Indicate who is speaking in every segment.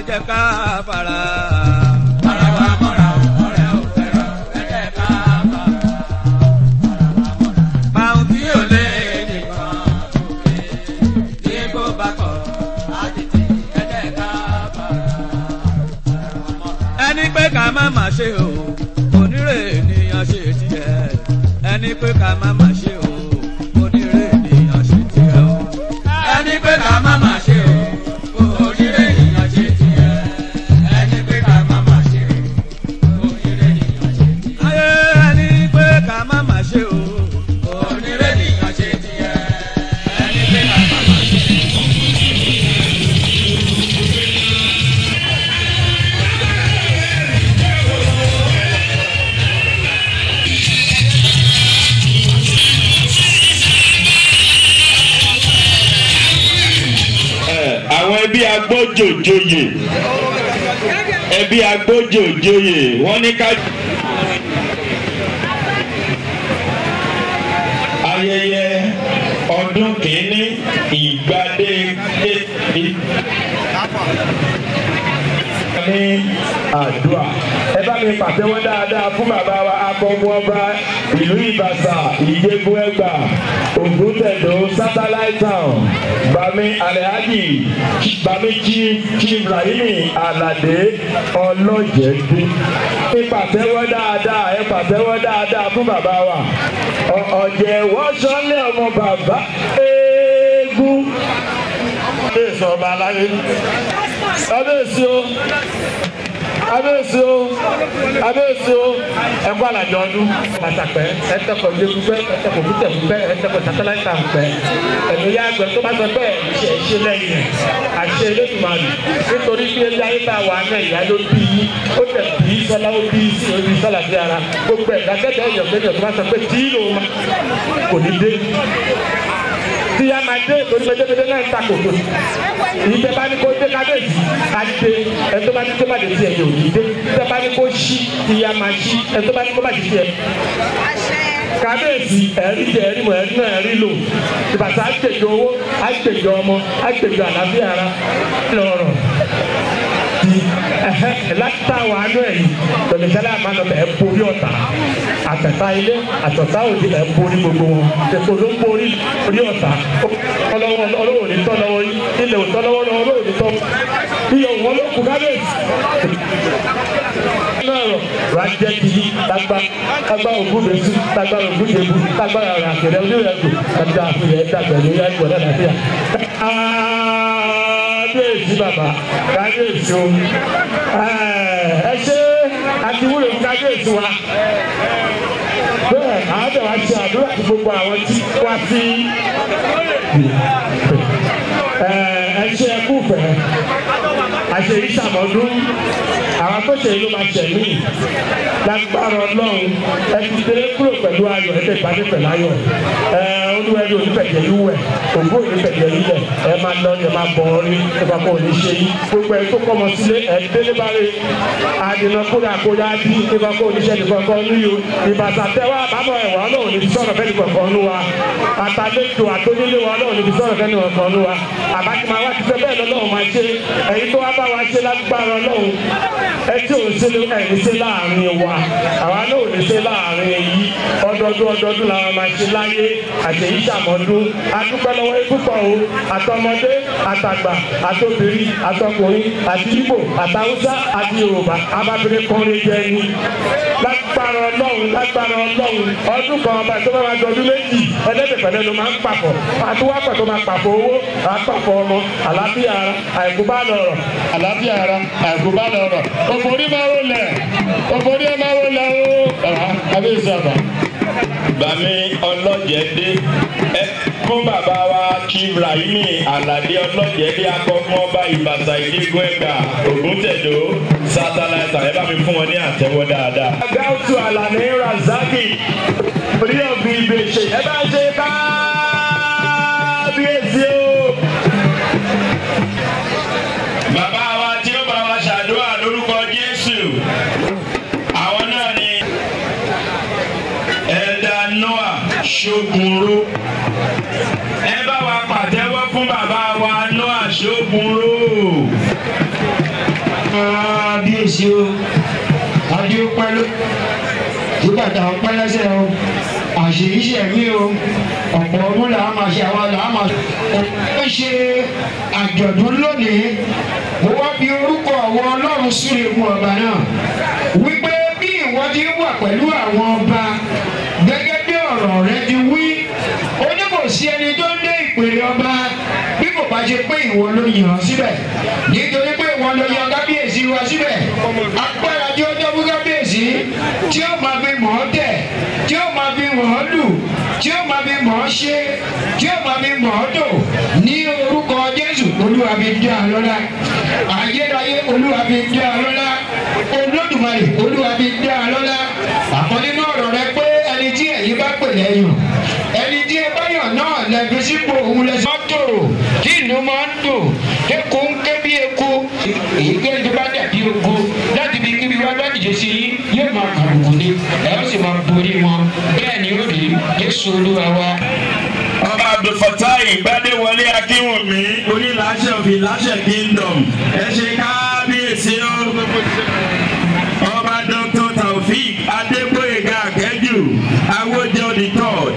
Speaker 1: jẹ́ ká fara.
Speaker 2: Ara wa mọ́ra o, ọ̀rẹ́ ò fẹ́ràn, ẹ jẹ́ ká fara.
Speaker 1: Pàun tí ò lé
Speaker 2: nìkan òkè tí kò bá kọ̀ á tètè ẹ jẹ́ ká fara.
Speaker 1: ẹni pé ká má má ṣe o onírè ènìyàn ṣe tiẹ̀ ẹni pé ká má má ṣe o onírè ènìyàn ṣe tiẹ̀ o.
Speaker 2: Ẹni pé ká má má ṣe o, onílé ènìyàn ṣe tiẹ̀. Ẹni pé ká má má ṣe o, onílé ènìyàn ṣe tiẹ̀.
Speaker 1: ayé ẹni pé ká má má ṣe o.
Speaker 2: Onílé ènìyàn ṣe tiẹ̀. Ẹni pé ká má má ṣe o.
Speaker 3: àwọn ẹbí agbójòjòyè ẹbí agbójòjòyè wọ́n ní ká. ayẹyẹ ọdún kìíní ìgbàdé ní àdúrà ẹ bá mi pàtẹ́wọ́ dáadáa fún bàbá wa akọgun ọba ìlú ìbàṣà ìjẹ̀bú ẹgbà ògùntẹ̀dọ̀ satellite town bami alhaji bami chief chief rahimi alade ọlọ́jẹ̀dẹ́ ẹ pàtẹ́wọ́ dáadáa ẹ pàtẹ́wọ́ dáadáa fún bàbá wa Ọ- ọ̀jẹ̀ wọ́sọ̀lẹ̀ ọmọ bàbá eégún. kábíyèsí ọba aláyé kábíyèsí o kábíyèsí o kábíyèsí o ẹkọ àlàjọ ọdún pàtàkì ẹtẹkọ lẹkùpẹ ẹtẹkọ kútẹkùpẹ ẹtẹkọ sátẹláìtà ńpẹ ẹnu yá gbẹ tó bá sọ bẹ́ẹ̀ ṣe ṣe lẹ́yìn rẹ̀ àṣẹ elétùmọ̀lù nítorí bí ẹbí ayé tá a wà náà ìyá ló bí yí ó tẹ̀ bí sọlá ó bí sí orí sọlá sí ara gbogbo ẹ̀dá kẹ́tẹ́ ẹ̀yọ̀ kẹ́tẹ́ tó bá sọ pé tí ló ma kò ní dé tí a máa dé torí pétépété náà ń ta kòtò ìjẹ bá ní kó dé kábíyèsí ká dé ẹ tó bá ní kó má dé tiẹ̀ yóò ní dé tẹ bá ní kó ṣí tí a máa ṣí ẹ tó bá ní kó má dé tiẹ̀ kábíyèsí ẹ̀rí jẹ ẹ̀rí mọ̀ ẹ̀rí náà ẹ̀rí lò ìbàtà àgbèjọ owó àgbèjọ ọmọ àgbèjọ àlàáfíà ara lọ́rọ̀ ti láti tá àwọn àánú ẹ̀ yìí tòlẹ́sẹ̀lẹ̀ àmàlà ẹ̀ borí ọ̀tá àtẹ̀tà ilé àtọ̀tà òde ẹ̀ borí gbogbo wọn èkó ló ń borí orí ọ̀tá ọlọ́wọ́ ọlọ́wọ́ ní tọ́ lọ́wọ́ yìí ilẹ̀ òtọ́ lọ́wọ́ lọ́wọ́ ọlọ́wọ́ ní tọ́ iyọ̀ wọn ló kú kábíyèsí lọ́rọ̀ ránjẹ́ kìí tagba tagba ògúnbẹ̀sí tagba ògúnjẹ̀bù tagba ọ̀rọ̀ àkẹrẹ onírẹ̀kù tagba àfihàn ẹ̀dàgbẹ̀ lórí àgbọ̀ náà nàbíyà. kábíyèsí bàbá kábíyèsí o ẹ ṣe àti wúlò fún kábíyèsí wa bẹ́ẹ̀ àwọn wá ṣe àdúrà fún gbogbo àwọn tí wá sí ẹ ṣe ẹkú fẹ́ àṣẹ ìṣàmọ́dún àwọn tó ṣe ìlú máa ṣẹ̀ mí lágbára ọlọ́run ẹ ti dé kúrò pẹ̀lú ayọ̀ ẹ tẹ̀ ìpàdé pẹ̀lú ayọ̀ ẹ olúwẹ̀rí onífẹ̀jẹ̀ yìí wẹ̀ ògbó onífẹ̀jẹ̀ yìí lẹ̀ ẹ máa lọ ẹ máa bọ̀ ọ́ rí nípa kó o ní ṣe yìí gbogbo ẹ tó kọ́mọ sílé ẹ délé bá rí àdìnà kódà kó yá bí nípa kó o ní ṣe nìkan kan ní o ìbàtà tẹwà àbámọ̀ ẹ̀wà ọlọ́run ní fi sọ̀rọ̀ fẹ́ nìkan kan ní wa àtàlejò àtònílé wa ọlọ́run ní fi sọ̀rọ̀ fẹ́ nìkan kan ní wa àbájúmọ̀ àwa ti fẹ́ bẹ́ẹ̀ lọ́lọ́run máa ṣe ẹ̀yin tó wá bá wa ṣe lágbára ọlọ́run ẹ tí ò ń ṣe ẹ̀yin ṣe láàrin wa àwa náà ò ní ṣe láàrin yìí ọdọọdún ọdọọdún làwọn máa ṣe láyé àtẹ̀yí ṣàmọ́dún adúpẹ́ lọ́wọ́ púpọ̀ o àtọmọdé àtàgbà àtobìnrin àtọkùnrin àti Ìgbò àtàwùsá àti Yorùbá abábìnrin kọrin jẹ ni lágbára ọlọ́run lágbára ọlọ́run ọdún kan ọba tó bá máa dọdún méjì ẹlẹ́dẹ̀fẹ̀lẹ́ ló máa ń papọ̀ àtúwápọ̀ tó máa papọ̀ owó àpapọ̀ ọmọ àlàáfíà ara àìkú bá lọ̀rọ̀ àlàáfíà ara àìkú bá lọ̀rọ̀ òfòrí máa wò lẹ̀ òfòrí ẹ̀ máa wò lẹ̀ o bàbá kábíyèsí àbá. bàmí ọlọ́jẹ̀dé ẹ fún bàbá wa chief rahimi alade ọlọ́jẹ̀dé akọ́kọ́ ọba ìbàṣà ìdígun ẹ̀gbà ògúntẹ̀dọ́ sátáláìtà ẹ bá mi fún wọn ní àtẹ́wọ́ dáadáa.
Speaker 1: gáúsù àlàní razaki orí ọ̀gbìn ìbèṣe ẹ bá ṣe káábíyèsí o.
Speaker 3: bàbá wa tí ó bá wa ṣàdúrà lórúkọ jésù àwọn náà ni ẹ̀dá noah ṣogunro ẹ bá wa pàtẹ́wọ́ fún bàbá wa noah ṣogunro
Speaker 4: kábíyèsí o adé ó pẹ́ ló tí bàtà ó pẹ́ lẹ́sẹ̀ o àṣírí ṣẹ̀mí o ọ̀pọ̀ ọdún là á máa ṣe àwa là á máa ó ṣe àjọ̀dún lónìí mo wá fi orúkọ àwọn ọlọ́run súre fún ọba náà wípé bí ìwọ ti wà pẹ̀lú àwọn ọba gẹ́gẹ́ bí ọ̀rọ̀ rẹ ti wí ó ní kò sí ẹni tó ń dé ìpèrè ọba bí kò bá ṣe pé ìwọ ló yàn án síbẹ̀ nítorí pé ìwọ ló yan kábíyèsí wa síbẹ̀ agbára tí ó jẹ́ fún kábíyèsí tí ó máa fi mọ̀ ọ́ tẹ̀ tí ó máa fi mọ̀ ọ́ lù tí ó máa fi mọ̀ ọ́ ṣe tí ó máa fi mọ̀ ọ́ tò ní orúkọ jésù olúwa fi dá a lọ́la ayérayé olúwa fi dá a lọ́la olódùmarè olúwa fi dá a lọ́la àkọ́ nínú ọ̀rọ̀ rẹ pé ẹni tí ẹ̀yin bá pè lẹ́yìn ẹni tí ẹ bá yàn náà lẹ́bi sípò òun lẹ́sìn mọ́tò tí ìlú máa ń dùn eku ń ké bí eku èyíkéyìí tó bá dàbí ogo láti fi kíbi wá láti jẹ sí yín yóò máa kàrùkù ni ẹ ó sì máa borí wọn bẹ́ẹ̀ ni ó rí jésù olúwa wa.
Speaker 3: ọba abdulfatai gbadewọlé akínwùmí onílàṣẹ of ìlàṣẹ kingdom ẹ ṣe kábíyèsí o ọba dr taofik adégbòyega akẹjù awójọ the third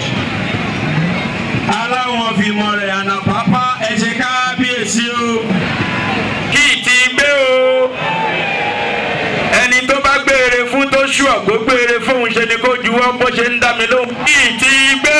Speaker 3: aláwọn fìmọ̀ rẹ̀ ànàpápá ẹ ṣe kábíyèsí o kí ti gbé o ẹni tó bá gbére fún tó ṣù ọ̀gbó gbére fóun ṣe ni kó juwọ́ bó ṣe ń dá mi lóhùn kí ti gbé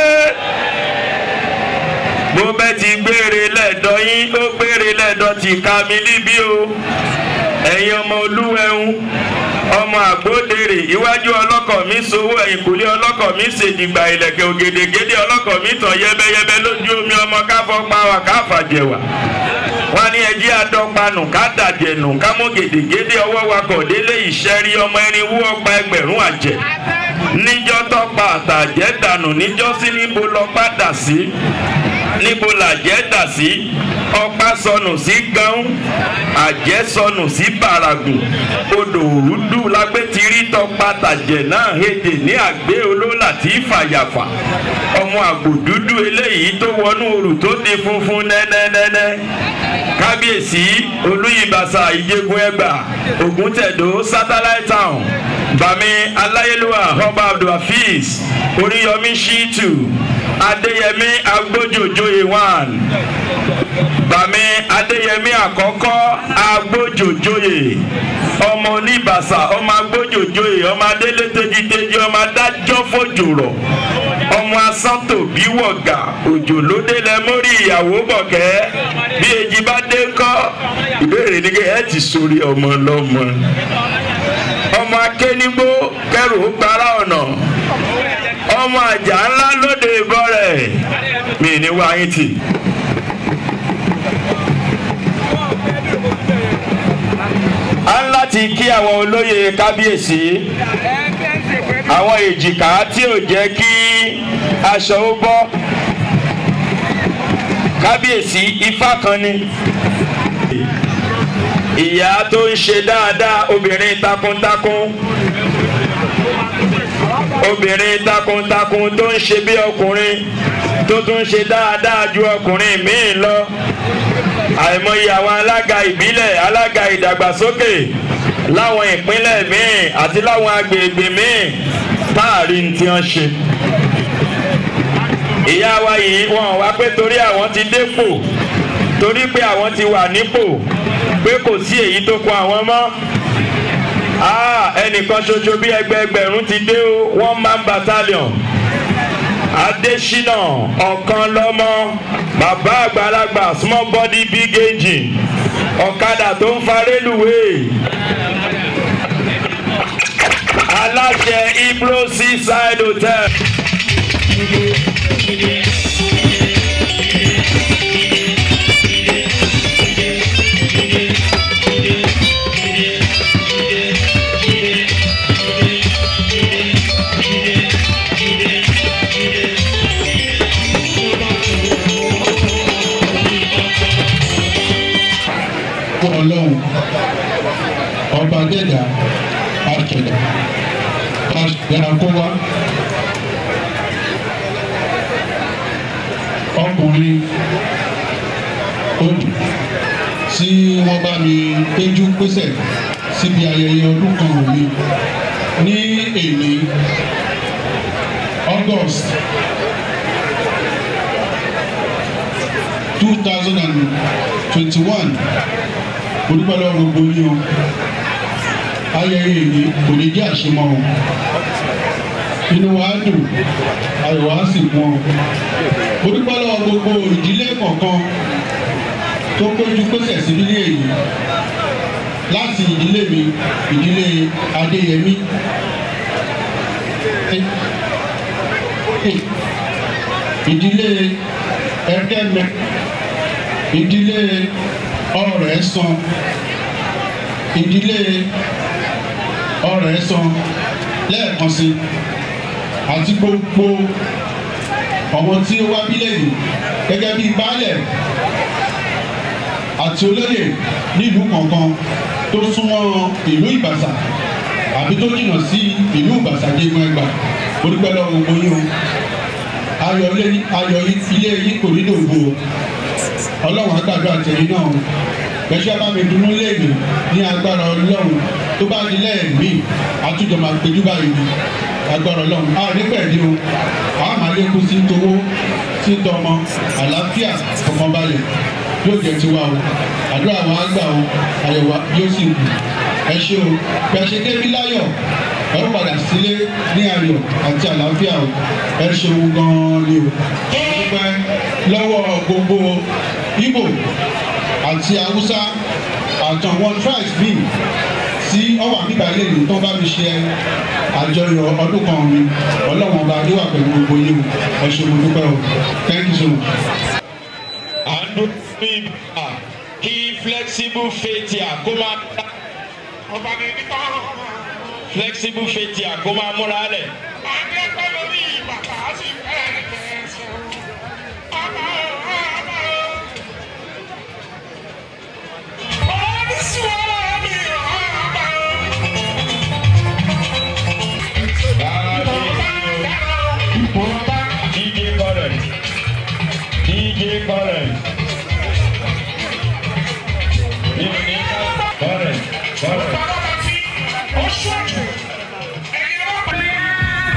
Speaker 3: bó bẹ́ ti gbére lẹ́ẹ̀dọ́ yín ó gbére lẹ́ẹ̀dọ́ ti ka mi níbí o ẹ̀yin ọmọ olúwẹ̀hún ọmọ àgbódèrè iwájú ọlọ́kọ̀ mi sowó ẹ̀yìnkùlé ọlọ́kọ̀ mi ṣèdìgbà ìlẹ̀kẹ̀ ògèdègèdè ọlọ́kọ̀ mi tàn yẹ́bẹ́yẹ́bẹ́ lójú omi ọmọ káfọ́ pàwà káfàjẹ̀wà wọn ní ẹjí adọ́panù ká dàjẹ̀nù ká mú gèdègèdè ọwọ́ wakọ̀ délé ìṣẹ́rí ọmọ ẹni wú ọgbà ẹgbẹ̀rún àjẹ́ níjọ́ tọ́pa àtàjẹ́ dànù níjọ́ sí níbo lọ padà sí níbo làjẹ́ dà sí ọ̀pá sọnù sí gánú àjẹ́ sọnù sí bàràgùn odò òrùdù lágbétirí tọpa tàjẹ̀ náà hédè ní àgbé olólà tí fàyàfà ọmọ àgbò dúdú eléyìí tó wọnú orù tó di funfun nẹ́nẹ́nẹ́nẹ́ kábíyèsí olúyìnbàṣà ìjẹgun ẹgbà ògùntẹ̀dó satellite town bàmí aláyélúwà ọba abdulhafiz oríyọmí shitu adéyẹmí agbójòjòyè one bàmí adéyẹmí àkọ́kọ́ agbójòjòyè ọmọ oníbàṣà ọmọ agbójòjòyè ọmọ adélé tejiteji ọmọ adájọ́ fòjòrọ̀ ọmọ asántò bí wọ̀gà òjò lóde lẹ mórí ìyàwó bọ̀kẹ́ bí èjì bá dé ńkọ́ ìbéèrè ni kí ẹ ti sórí ọmọ lọ́mọ ọmọ akénigbó kẹrù ó gbára ọ̀nà ọmọ àjà ńlá lóde ìbọn rẹ̀ mi ní wáyé tì. a ń láti kí àwọn olóyè kábíyèsí àwọn èjìká tí ò jẹ́ kí aṣọ ó bọ́ kábíyèsí ifá kan ni ìyá tó ń ṣe dáadáa obìnrin takuntakun obìnrin takuntakun tó ń ṣe bí ọkùnrin tó tún ṣe dáadáa ju ọkùnrin míì lọ àìmọye àwọn alága ìbílẹ̀ alága ìdàgbàsókè láwọn ìpínlẹ̀ míì àti láwọn agbègbè míì táàrí ní tí wọ́n ṣe. ìyá wa yìí wọn wá pé torí àwọn ti dépò torí pé àwọn ti wà nípò pé kò sí èyí tó kọ àwọn mọ́ ẹnìkan ṣoṣo bí ẹgbẹẹgbẹ̀rún ti dé o one man battalion adésínà ọ̀kan lọ́mọ bàbá àgbàlagbà small body big engine ọ̀kadà tó ń fa rélùwéè aláṣẹ ibro seaside hotel.
Speaker 5: ọlọ́run ọba dẹ́dà àṣẹ̀dá àṣẹ̀dá kó wá ọkùnrin odò tí wọ́n bá mi péjú pésẹ̀ síbi ayẹyẹ ọdún kan mi ní èmi August two thousand and twenty-one mo dúpẹ́ lọ́wọ́ gbogbo yín o ayẹyẹ èyí kò ní jẹ́ àṣemọ́ o inú wa dùn ayọ̀ wa sì kún ọ mo dúpẹ́ lọ́wọ́ gbogbo ìdílé kọ̀ọ̀kan tó péjú pésẹ̀ sí nílé èyí láti ìdílé mi ìdílé Adéyẹmí ìdílé Ẹ̀kẹ́mẹ ìdílé Ọ̀rẹ́sàn ìdílé Ọ̀rẹ́sàn lẹ́ẹ̀kan sí àti gbogbo ọmọ tí ó wá bílẹ̀ yìí gẹ́gẹ́ bíi baálẹ̀ àti olóyè nílùú kọ̀ọ̀kan tó súnmọ́ ìlú Ìbàṣà àbí tó jìnnà sí ìlú Ìbàṣà jẹ́gun ẹgbà onípẹ́ lọ́wọ́ gbogbo yín o ayọ̀ ilé yìí kò ní dògbò ọlọ́run àgbàdo àtẹ̀yìn náà gbẹ̀ṣẹ́ bá mi dunú léèmí ní agbára ọlọ́run tó bá di lẹ́ẹ̀mí àtújọ máa péjú báyìí ni agbára ọlọ́run a ní pẹ̀lú o a máa lékún sí towó sí tọmọ àlàáfíà fọkànbalẹ̀ yóò jẹ́ tiwa o àdúrà wa á gbà o àyẹ̀wò yóò sì kù ẹ ṣé o bí a ṣe débi láyọ̀ ẹ ó padà sílé ní ayọ̀ àti àlàáfíà o ẹ ṣeun gan-an ni o dúpẹ́ lọ́wọ́ gbogbo Ìgbò àti Haúsá àtàwọn tribes bíi tí ọwà bíbá ilé ìlú tó bá mi ṣe àjọyọ̀ ọdún kan mi ọlọ́wọ́n ọba adéwà pẹ̀lú gbogbo yìí o ẹ ṣe mo dúpẹ́ o thank you so much.
Speaker 6: à ń dún ní ìgbà kí flexible faithia kó máa flexible faithia kó máa múra lẹ̀. DJ Current. DJ Current. Current. Current.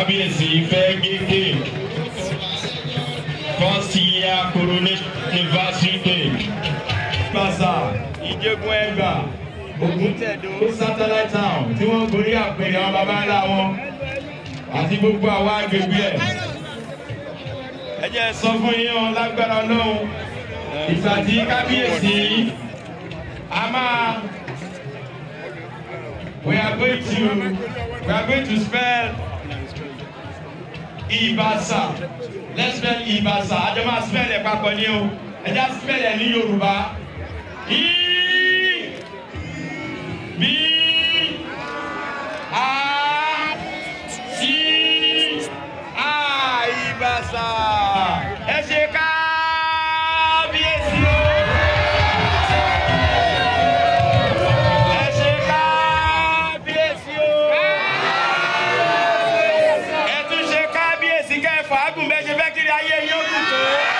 Speaker 6: kábíyèsí fẹ́ gé cake first year coronation anniversary cake. Gbàsà ìjẹ́gun ẹgbà Ògúntẹ̀dó satellite town tí wọ́n gorí àpèrè àwọn baba ńlá wọn àti gbogbo àwọn agbègbè ẹ̀. Ẹ jẹ́ sọ fún yín o lágbára Ọlọ́run ìgbà tí kábíyèsí a máa we are going to we are going to spell Ibasa let's spell Ibasa àjọ máa spell ẹ̀ papọ̀ ní o ẹ já spell ẹ̀ ní Yorùbá I B A C A Ibasa ẹ ṣe kábíyèsí o. Ẹ ṣe kábíyèsí o. Ẹ tún ṣe kábíyèsí kẹ́ ẹ fàágùn bẹ́ẹ̀ ṣe fẹ́ kiri ayé yín ó dùn tó.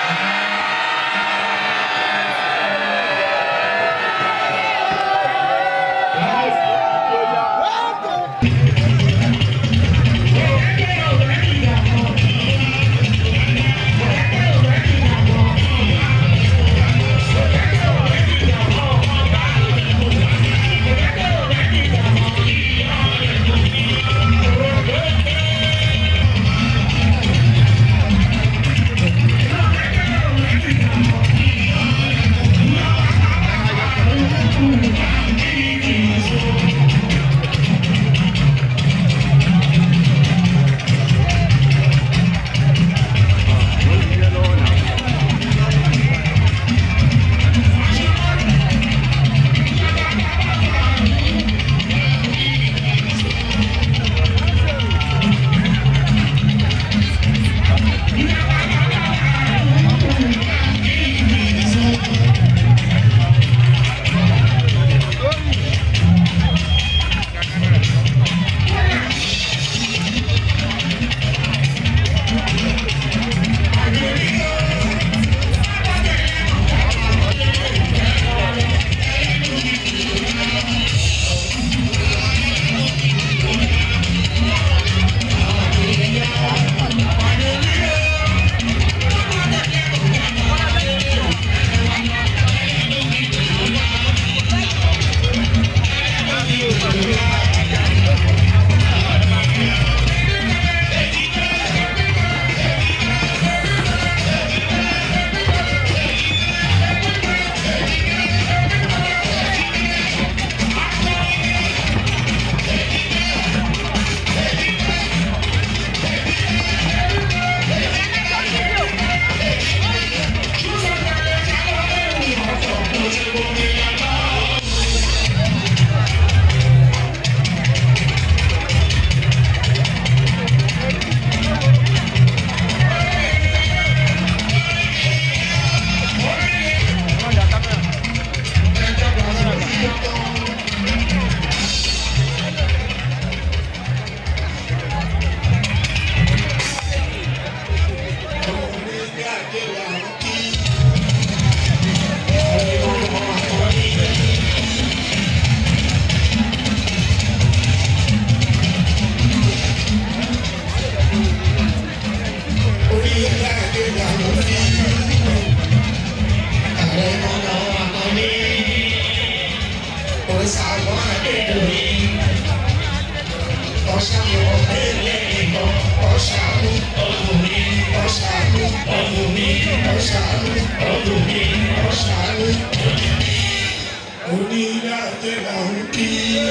Speaker 7: Onídàájẹ́ là ń kí.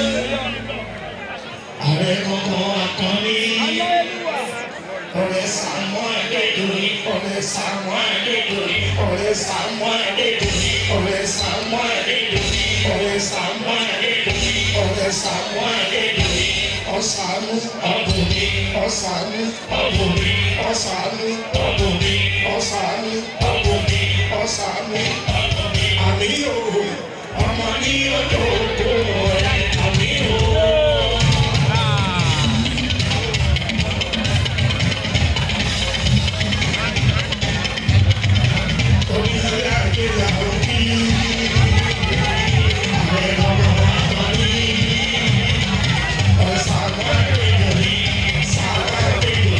Speaker 7: Ààrẹ kankan akọni. Ọ̀rẹ́ Sàmọ́ Adédọ̀rí. Ọ̀rẹ́ Sàmọ́ Adédọ̀rí. Ọ̀rẹ́ Sàmọ́ Adédọ̀rí. Ọ̀rẹ́ Sàmọ́ Adédọ̀rí. Ọ̀rẹ́ Sàmọ́ Adédọ̀rí. Ọ̀rẹ́ Sàmọ́ Adédọ̀rí. Ọ̀sánú ọ̀bùnmi. Ọ̀sánú ọ̀bùnmi. Ọ̀sánú ọ̀bùnmi. Ọ̀sánú ọ̀bùnmi. Ọ̀sánú ọ̀bùnmi. Àmì yòó ọmọ ní ọjọ́ òkú rẹ̀ àmì yòó. Thank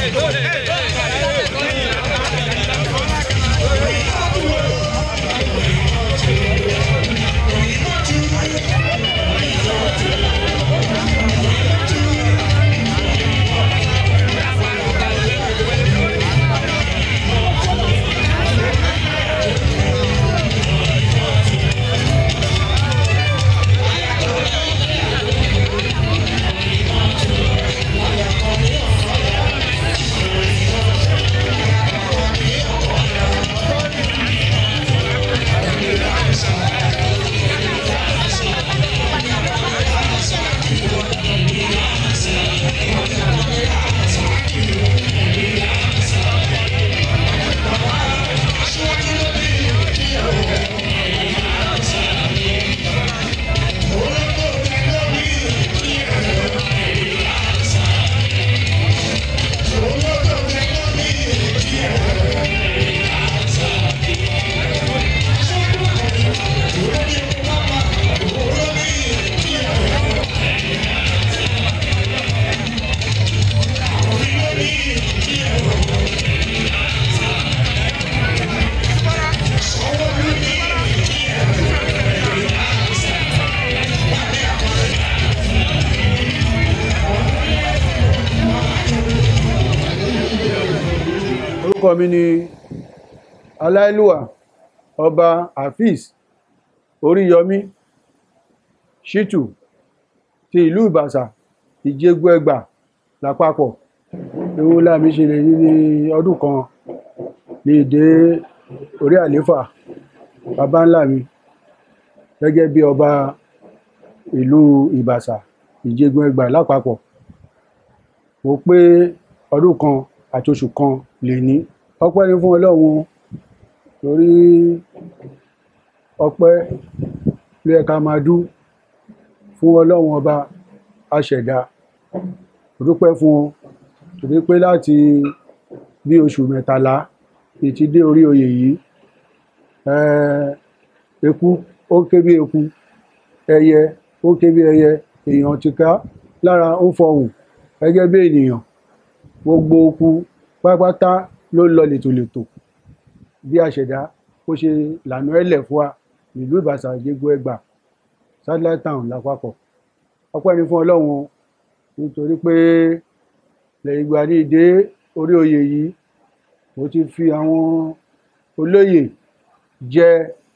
Speaker 8: orúkọ mi ni aláìlúwà ọba hafiz oríyọmí ṣítù ti ìlú ìbàṣà ìjẹgbó ẹgbà lápapọ̀ ewu láàmì ṣe lè ní ní ọdún kan ní ìdé orí àléfà bàbá ńlá mi gẹ́gẹ́ bí ọba ìlú ìbàṣà ìjẹgbó ẹgbà lápapọ̀ mo pé ọdún kan àti oṣù kan lè ní ọpẹ́ ní fún ọlọ́run torí ọpẹ́ ló yẹ ká máa dú fún ọlọ́run ọba aṣẹ̀dá mo dúpẹ́ fún wọn torí pé láti bí oṣù mẹ́tàlá ìtí dé orí oyè yìí eh, eku ó ké bí eku ẹyẹ ó ké bí ẹyẹ èèyàn ti ká lára ó fọhùn gẹ́gẹ́ bí ènìyàn gbogbo oku pátápátá ló lọ lètòlètò bí àṣẹdá ó ṣe lànà ẹlẹ fún wa ìlú ìbàṣà ìjẹgbó ẹgbà satellite town lápapọ̀ ọpẹ́ ni fún Ọlọ́run nítorí pé lẹ́yìn ìgbà ní ìdé orí oyè yìí mo ti fi àwọn olóyè jẹ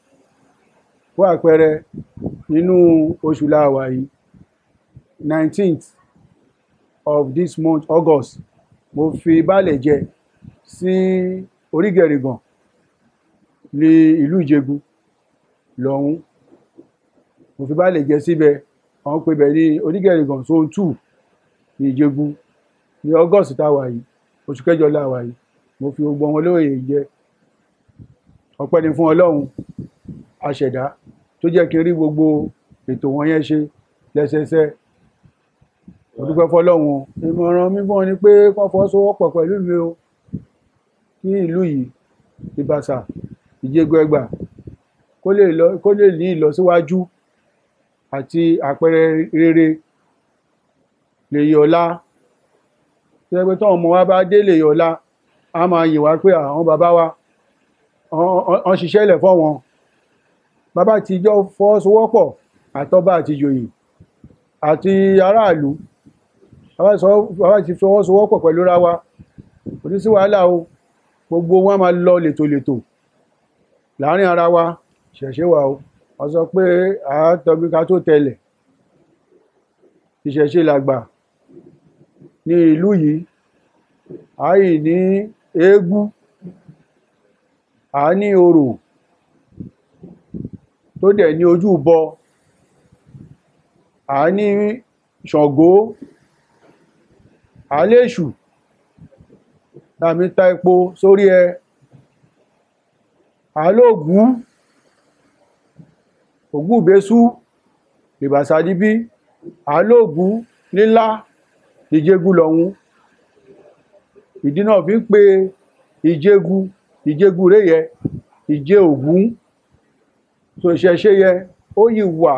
Speaker 8: fún àpẹẹrẹ nínú oṣù láàwá yìí nineteenth of this month August mo fi baálẹ̀ jẹ sí orígẹ̀rìgàn ní ìlú ìjẹ̀bú lọ́hún mo fi baálẹ̀ jẹ síbẹ̀ àwọn pè bẹ̀ ní orígẹ̀rìgàn zone two ní ìjẹ̀bú ní August táwa yìí oṣù kẹjọ láwa yìí mo fi gbogbo wọn lóye jẹ ọpẹ́ ni fún Ọlọ́run aṣẹ̀dá tó jẹ́ kí n rí gbogbo ètò wọn yẹn ṣe lẹ́sẹsẹ mo dúpẹ́ fọ́lọ́run ìmọ̀ràn mi fún wọn ni pé kán fọwọ́sowọ́pọ̀ pẹ̀lú mi o kí ìlú yìí ìbàṣà ìjẹgbọ ẹgbà kó lè lọ kó lè ní ìlọsíwájú àti àpẹẹrẹ rere lè yọlá tó yẹ pé tọ́wọn ọmọ wa bá dé lè yọlá a máa yìn wá pé àwọn bàbá wa wọ́n ṣiṣẹ́ lẹ̀ fọ́ wọn bàbá ti jọ fọwọ́sowọ́pọ̀ àtọ́bá àti ìjòyè àti aráàlú bàbá ti fọwọ́sowọ́pọ̀ pẹ̀lú ra wa kò ní sí wàhálà o gbogbo wọn máa lọ lètòlètò láàrin ara wa ṣẹ̀ṣẹ̀ wà o wọ́n sọ pé àátọ́bí ká tó tẹ̀lẹ̀ ìṣẹ̀ṣe làgbà ní ìlú yìí àì ní eégún a ní orò tó dẹ̀ ní ojú bọ a ní ṣàngó a léṣù láàmì ta epo sórí ẹ a lóògùn ògùn ìbésú ìbàsádíbí a lóògùn nílá ìjégún lọ́hún ìdí náà fi ń pe ìjégún ìjégún rẹ̀ yẹ ìjé ògún tó ìṣẹ̀ṣe yẹ ó yìí wà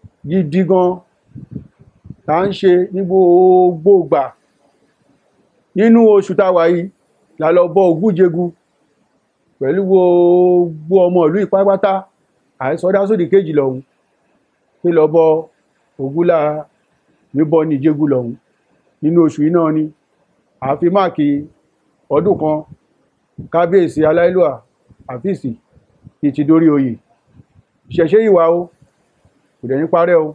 Speaker 8: gidi gan tá ń ṣe ní gbogbo ìgbà nínú oṣù táwa yìí la lọ bọ ògúnjegu pẹ̀lú gbogbo ọmọ ìlú ìpápátá àìsọdá sódì kejì lọ́hùn pé lọ bọ ògúnlá níbọ ní ìjégú lọ́hùn nínú oṣù yìí náà ni àfi máàkì ọdún kan kábíyèsí aláìlúà àfíìsì ti ti dórí oyè ṣẹ̀ṣẹ̀ ìwà o kò dẹ̀ ní parẹ́ o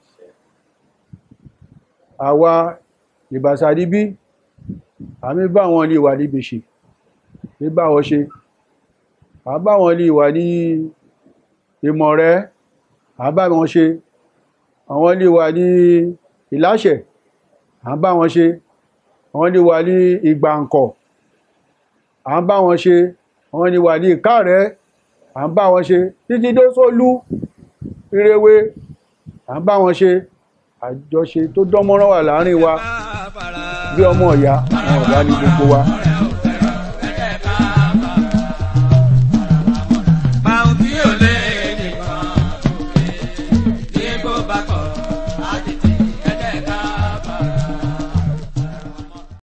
Speaker 8: àwa ìbàsàdí bí àmì bá wọn lè wà níbi ṣe ní bá wọn ṣe àbá wọn lè wà ní ìmọ̀ rẹ̀ àbá wọn ṣe àwọn lè wà ní ìláṣẹ̀ àbá wọn ṣe àwọn lè wà ní ìgbàǹkọ̀ àbá wọn ṣe àwọn lè wà ní ìkárẹ̀ àbá wọn ṣe títí dó sólú ìrèwé àbá wọn ṣe àjọṣe tó dánmọ́rán wà láàrin wa bí ọmọ ìyá àwọn ọ̀gá ní gbogbo wa